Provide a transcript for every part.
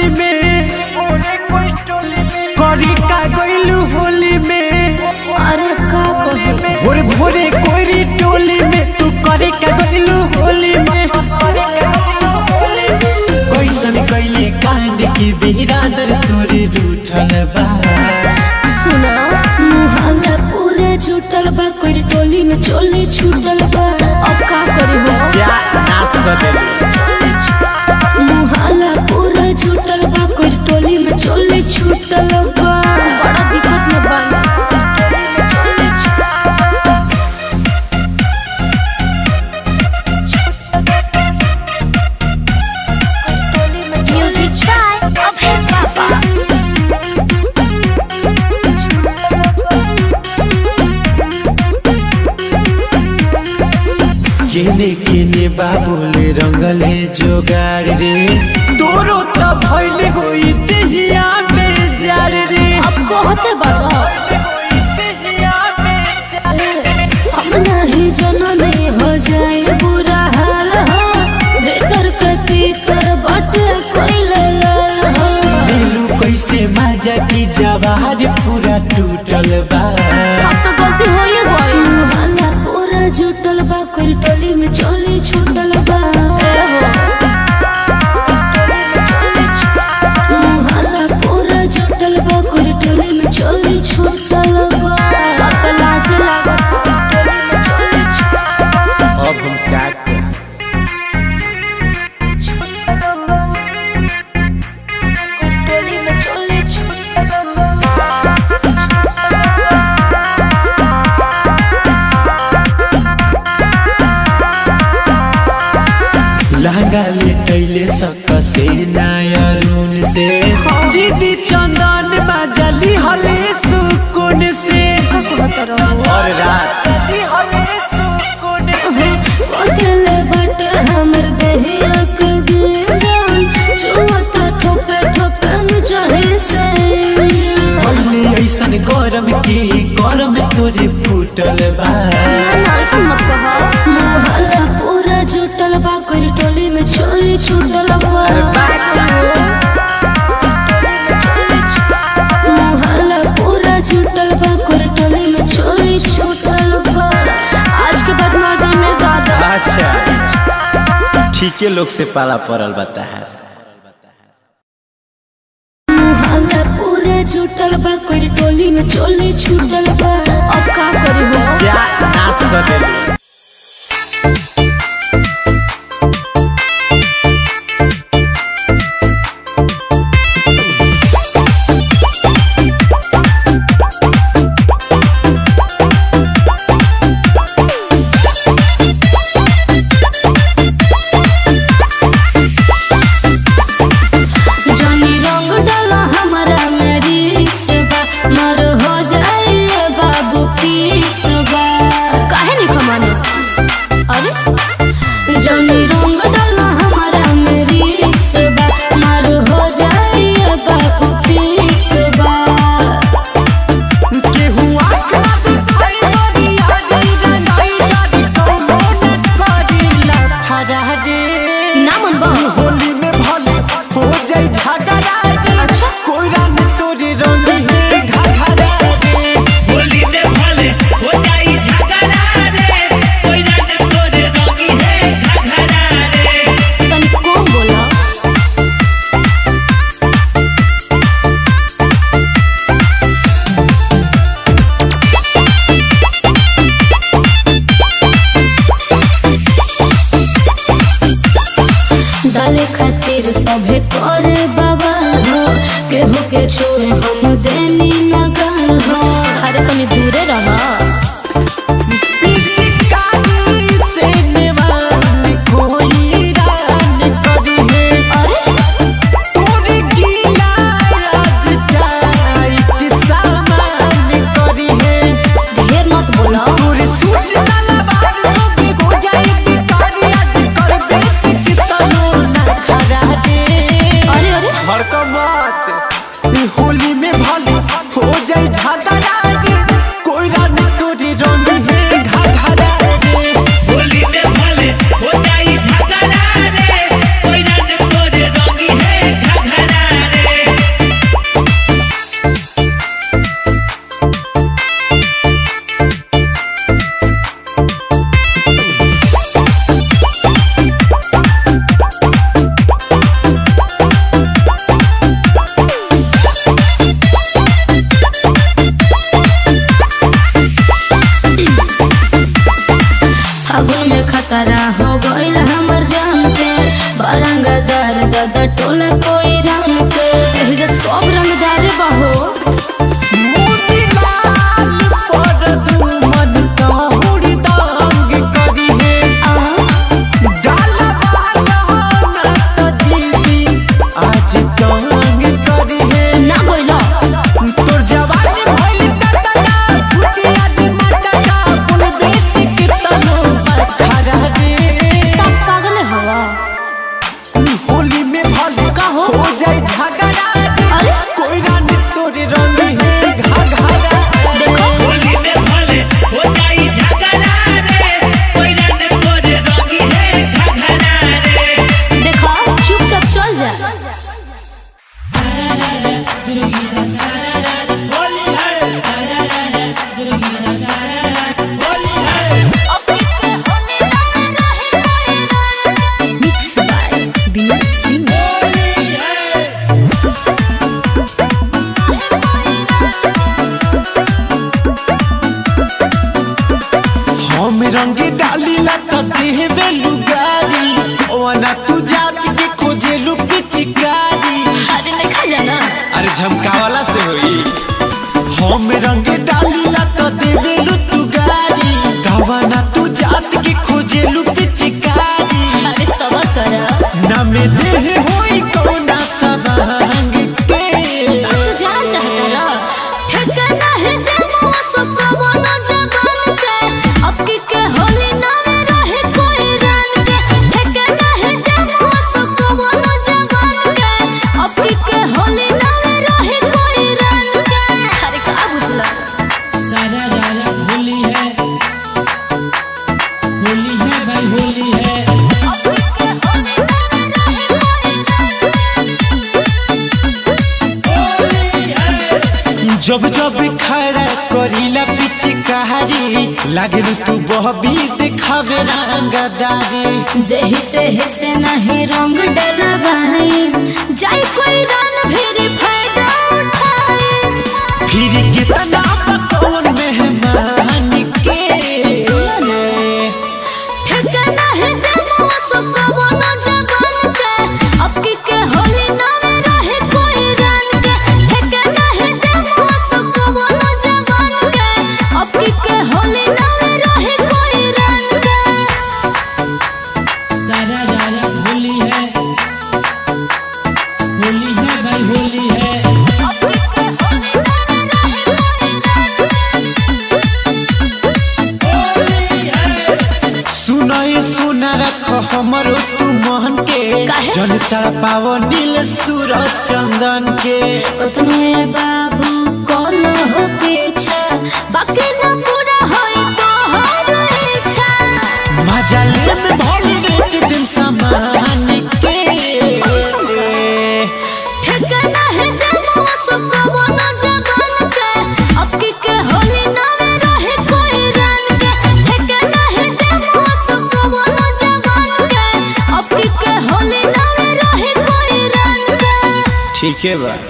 टोली में करी का गइलू होली में अरे का कहे भोरे भोरे कोरी टोली में तू करे का गइलू होली में कैसन कैले कांड की बिरादर तोरे रूठल बा सुना मुहल्ला पूरा छूटल बा कोई टोली में चोली छूटल बा अब का करी हो जा नाश बदल मुहल्ला पूरा छूटल बा कोई टोली में चोली छूटल बा बड़ा दिक्कत में बा Music try of hip hop. केने केने बाबुले रंगले जोगाड़ रे तोरो त भइले होई देहिया में जार रे अब कहते बाबा होई देहिया में जार रे। हम नहीं जनने हो जाए बुरा हाल हो भीतर कती तर बटे कोई लाल हो नीलू कैसे मजा की जवार पूरा टूटल बा अब तो गलती हो ही गई मुहल्ला पूरा जुटल बा कोई टोली में चोली छूटल बा मुहल्ला पूरा जुटल बा कोई टोली में चोली छूटल बा अब तो लाज लागत टोली में चोली अब हम क्या करें छूटल बा कोई टोली में चोली छूटल बा लहंगा ले कैले सक से नायरून से जीदी चंदन मजली हले सुकून से और रात जली हले सुकून से कोतले बट हमर देहिया के जान छुअता ठोपे ठोपे में चाहे से भइले ऐसन गरम की गरम तोरे फूटल बा ना ऐसा मत कहा मोहल्ला पूरा जुटल बा कोई टोली में चोली छूटल बा मोहल्ला पूरा जुटल बा कोई टोली में चोली छूटल बा आज के बाद ना जाए मैं दादा अच्छा ठीके लोग से पाला पड़ल बता है मोहल्ला पूरा जुटल बा कोई टोली में चोली छूटल बा अब का करी हो जा नाश बदल जनी रंग डाला हमारा मेरी बा मर हो जाइए बाबू पीस बा काहे नहीं खमाने अरे जनी रंग डाला हमारा मेरी बा मर हो जाइए बाबू पीस बा केहू आखा दिखाई बड़ी आगी रंगाई डाली कौनो न करीला फरारी ना मन बा होली में भले हो जाई झगड़ा रे अच्छा। कोई रंग तोरे रंगी है घघरा रे होली में भले हो जाई झगड़ा रे कोई रंग तोरे रंगी है घघरा रे तनी कौन बोला डाले खातिर सभे करे बाबा हो केहू के छोड़े हम देनी नगर हो अरे तनी दूरे रहा पिचकारी से निवान कोई रान करी है अरे तोरे गीला आज टाइट सामान करी है ढेर मत बोला तोरे सूट सलवार सब हो जाए बिकारी आज करबे कितनो ना खरा दे अरे अरे भड़कमत होली में भले हो जाए झगड़ा रे कोई रान Mixed by Beyond Singer. हम रंग डालीला त देहबे लुगारी ओना तू जात के खोजे लू पिचकारी अरे नहीं खा जाना अरे झमकावाला से होई हम रंग डालीला त देवे लू तू गारी गावाना तू जात के खोजे लू पिचकारी अरे सबर करा ना में देह होई कौना सवांग के तू जान चाहता रा ठिकाना है देमवा सबको बोना जबान के अब की के होली ना में रहे कोई रन के ठिकाना है देमवा सबको बोना जबान के अब की के होली ना में रहे कोई रन के अरे का बुझला सारा रारा होली है होली है भाई होली है अब की के होली ना में रहे कोई जब जब खड़ा करीला पिचकारी लागल तू बहबी दिखावे रंगदारी जही तेह से नहीं रंग डलवाई जाई कोई रन फिर फायदा उठाई फिर कितना पकौन मेहमान के ठिकाना है देमवा सबको बोना जबान के अब की के होली ना में रहे कोई रन के ठिकाना है देमवा सबको बोना जबान के अब की के होली ना में रहे कोई रन के सारा रारा होली है होली है भाई होली है अब की के होली ना में रहे कोई रन सुनाई सुना रख हमरो तू मोहन के काहे? जन तारा पावो नील सूरज चंदन के कतनो ए बाबू कौन हो पीछा बाकी न पूरा होई तो हर इच्छा मजा ले में भोली रेट दिन समान के ठिकाना है देमवा सबको बोना जबान के अब की के होली ना में रहे कोई रन के ठिकाना है देमवा सबको बोना जबान के अब की के होली ना में रहे कोई रन के ठीक है बा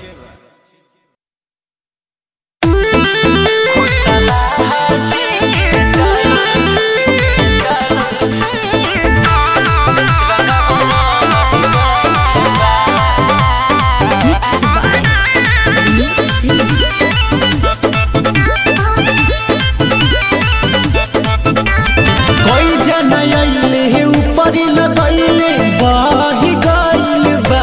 Mixed by Beyond Singer. कोई जन आइले हे ऊपर लगैले बही गइल बा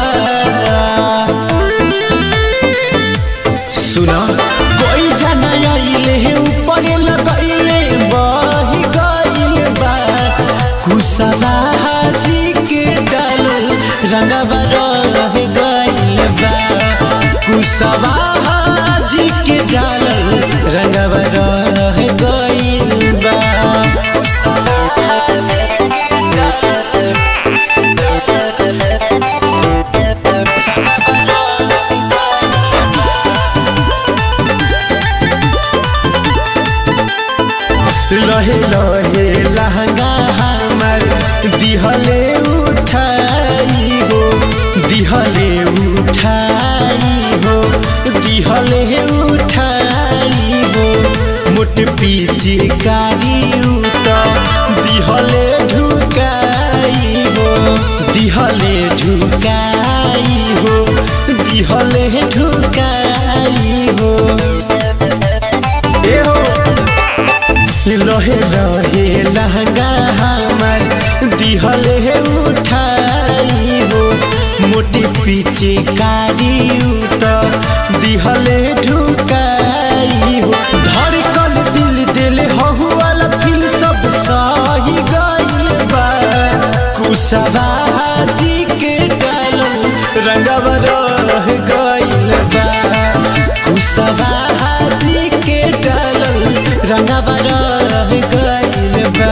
सुना कोई जन आइले हे ऊपर लगैले बही गइल बा कुशवा जी के डालल रंगवा रह गइल बा कुशवा जी के डालल रंगवा रह गइल बा लहे लहे लहंगा हमर दिहले उठाई हो दिहले उठाई हो दिहले उठाई हो मोट पीछे कारी उत दिहले ढुकाई हो दिहले ढुकाई हो दिहले ढुकाई हो ए हो लहे लहे लहंगा हमर दिहले उठाई हो मोटी पीछे कारी उत दिहले ढुकाई हो धड़कन दिल दिल हहु वाला फील सब सही गइल बा कुशवा जी के डालल रंगवा रह गइल बा कुशवा जी के डालल रंगवा रह गइल बा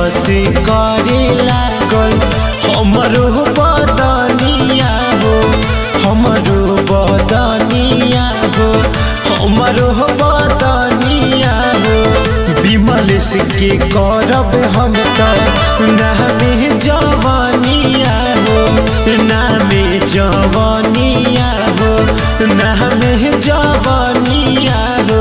लसी करे लागल हमरो बदनिया हो हमरो बदनिया हो हमरो बदनिया हो विमल से के करब हम तो नामे जवानिया हो नामे जवानिया हो नामे जवानिया हो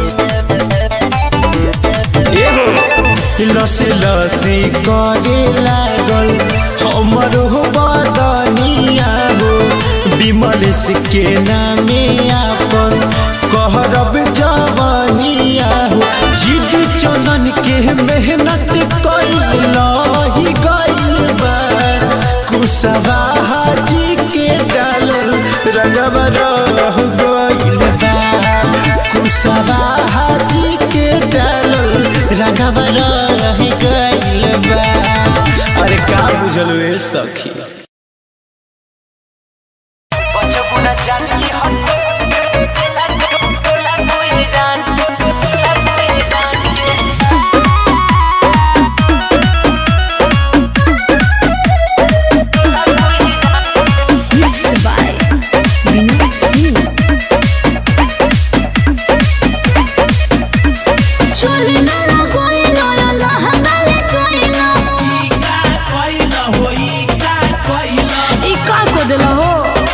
एहो लसे लसे करे लागल हमर हो बदनिया हो विमल के नामे आपन कहरब जवानिया हो जिद चंदन के मेहनत कैल ही गइल बा कुशवा हाजी के डालल रंगवा रह गइल बा कुशवा हाजी के डालल रंगवा रह गइल बा अरे का बुझल ए सखी बचबुना जानी हट टोला टोला कोई डान टोला कोई डान Mixed by Vinod Singh. चोली में लगोई लोया लहंगा ले कोइला ई का कोइल होई का कोइल ई का को देला हो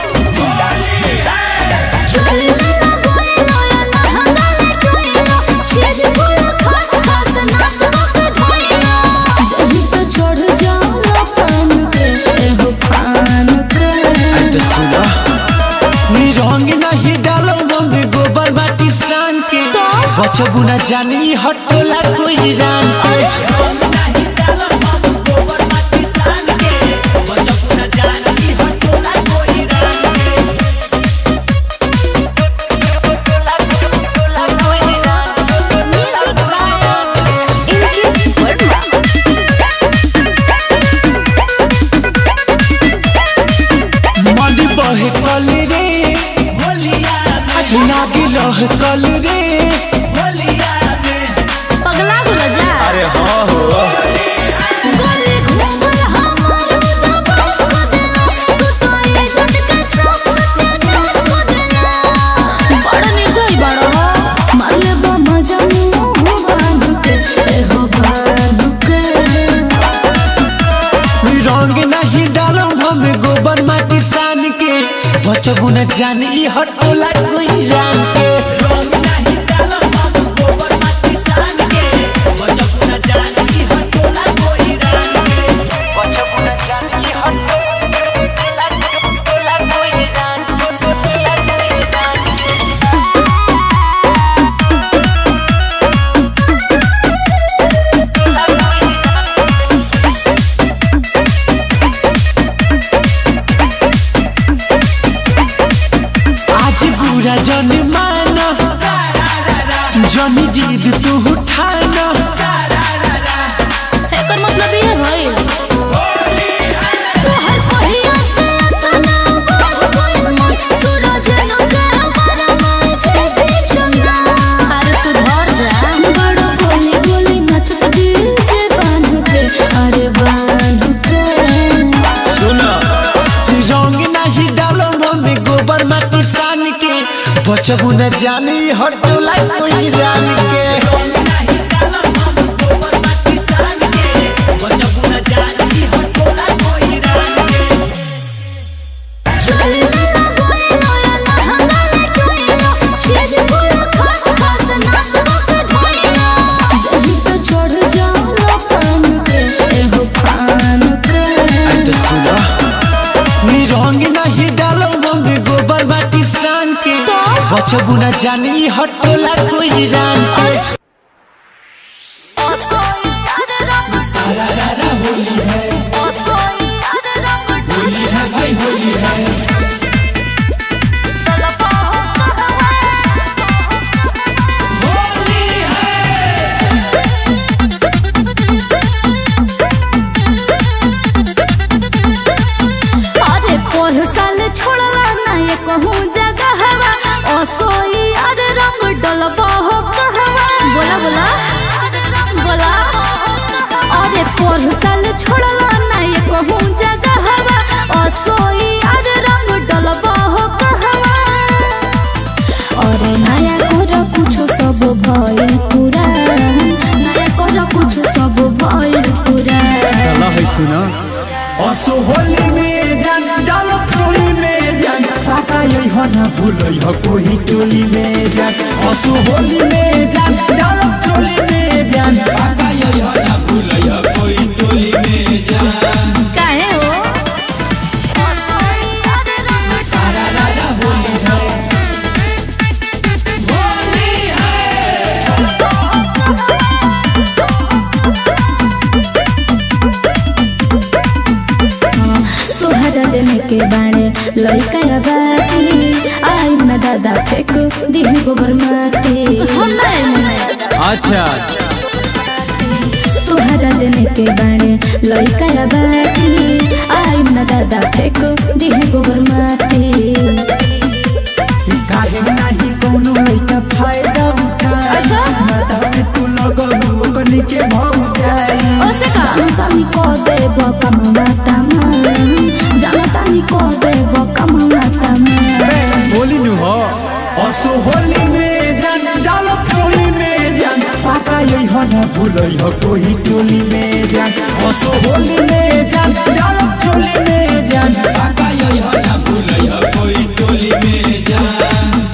चोली में लगोई लोया लहंगा ले कोइला चीज पूरा खास खास नास मत ढोइला दही पे चढ़ जाओ पान के एहो पान के तो सुना नी रंग नहीं डालो मम्मी गोबर माटी सान के तो? बचबू न जानी हटोला कोई रान के रंग नाही डालम हम गोबर माटी सान के बचपू न जानी हटोला कोई रंग के Inky Verma. मनी बहे कल रे होलिया में लागे लह कल रे होलिया में पगला गुला जा अरे हाँ हो गली घूमल हमर तो बस को देला तू तो इज्जत के सब सत्यानाश को देला बड़ निर्दयी बड़ हो मारले बा मजा मुंह बांध के एहो बांध के रंग नहीं डालो हम गोबर माटी सान के बचबू न जानी हटोला कोई रान के रंग नाही डालम हम गोबर माटी सान के बचपू न जानी हटोला कोई रंग के बचबू न जानी हटोला कोई रान हटोला कोई रान के आज बुरा जन माना जनी जिद तू उठाना एकर मतलब ये भई तोहर पहिया से तना बढ़ गइल मन सूरज लगे हमारा मन छे चंदा अरे सुधर जा बड़ बोली बोली नचत डीजे बांध के अरे बांध के सुना रंग नहीं डालो मम्मी गोबर माटी सान के बचबू न जानी हटोला कोई रान के रंग नाही डालम हम गोबर माटी सान के बचपू न जानी हटोला कोई रंग के चली में लगोई लोया लहंगा ले कोइला चीज पूरा खास खास नास मत ढोइला दही पे चढ़ जाओ पान के एहो पान के तो सुना नी रंग नहीं डालो मम्मी गोबर माटी सान के तो? बचबू न जानी हटोला कोई रान के ओ सोई अद रंग सारा होली है ओ सोई अद रंग होली है भाई होली है तलपा हो कहवा होली है अरे पोह साल छोड़ला ना ये कहूँ जगह हवा ओ सोई अरे रंग डलबा हो कहवा बोला बोला बोला अरे ओह साल छोड़ला ना ये कहूँ जगह हवा असोई आज रंग डलबा हो कहवा और नया कर कुछ सब भइल पूरा नया कर कुछ सब भइल पूरा चला है सुना असो होली में जान डालो चोली में जान पाका यही हो ना भूलो हो कोई टोली में जान असो होली में जान डालो चोली में जान पाका यही हो ना भूलो हो कोई टोली में जान काहे हो तोहरा देने के बाणे लइका या बाटी आई ना दादा फेक दिह गोबर माटी अच्छा तोहरा देने के बाणे लइका या बाटी आई ना दादा फेक दिह गोबर माटी काहे नाही कोनो लइका फायदा उठा अच्छा। माता में तू लगलू ओकनी के भौ जाई ओसे का तानी को दे बकम मातामा जानतानी को दे बकम मातामा होली नु हो असो होली में जान डालो चोली में जान पाका यही हो ना भूलई हो कोई टोली में जान असो होली में जान डालो चोली में जान पाका यही हो ना भूलई हो कोई टोली में जान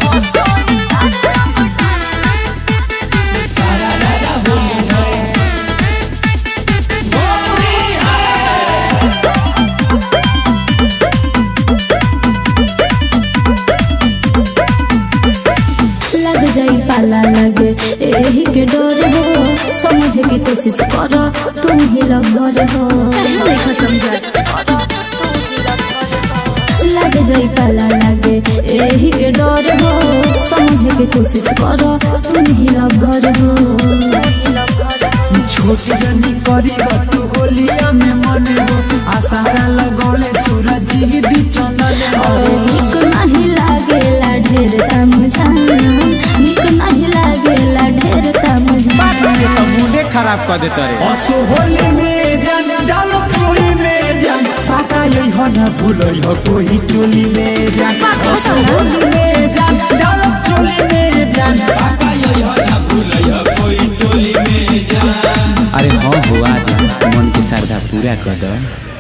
लग जाई पाला लगे एही के डर हो समझे की कोशिश कर तुम ही लबर हो देखो समझा लग जाई पाला लगे एही के डर हो समझे की कोशिश कर तुम ही लबर हो छोट जनी करी तू होलिया में मन हो आसारा लगौले सूरज जी दी चंदन हो निक नहीं लागेला ढेर तमझान निक नहीं लागेला ढेर तमझान ये तो मूडे खराब कर देता रे असो होली में जान डालो चोली में जान पाका यही हो ना भूलई हो कोई टोली में जान असो होली में जान डालो चोली में जान पाका यही हो ना भूलई हो कोई टोली में जान अरे हाँ हो आ जा मन के श्रद्धा पूरा कर दो